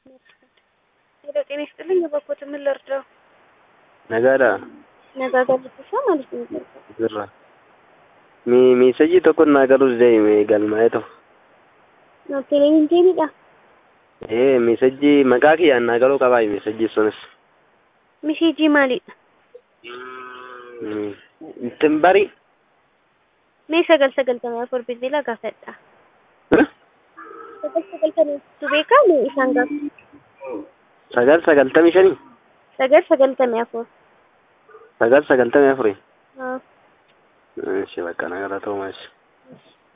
ሄሎ ጤና ይስጥልኝ። የበኩት ምን ልርዳው? Nagaadha. Nagaa galchisa maaliif hin galcha? Jirra. Mi miisajii tokko naa galus deeme galmaa'ee ta'u. Televizyiniidha. Ee miisajii maqaa kiyyaan naa galuu qabaa miisajii sunis. Mishiijii maalidha? Ittiin bari. Mee sagal sagaltamii afur bilbila gaafadha. Sagal sagaltamii afurtu beekaa mee isaan gaafa? Sagal sagaltamii shanii. Sagal sagaltamii afur. Sagal sagaltamii afurii. Haa. Ishee bakka nagaa ta'uu maasii.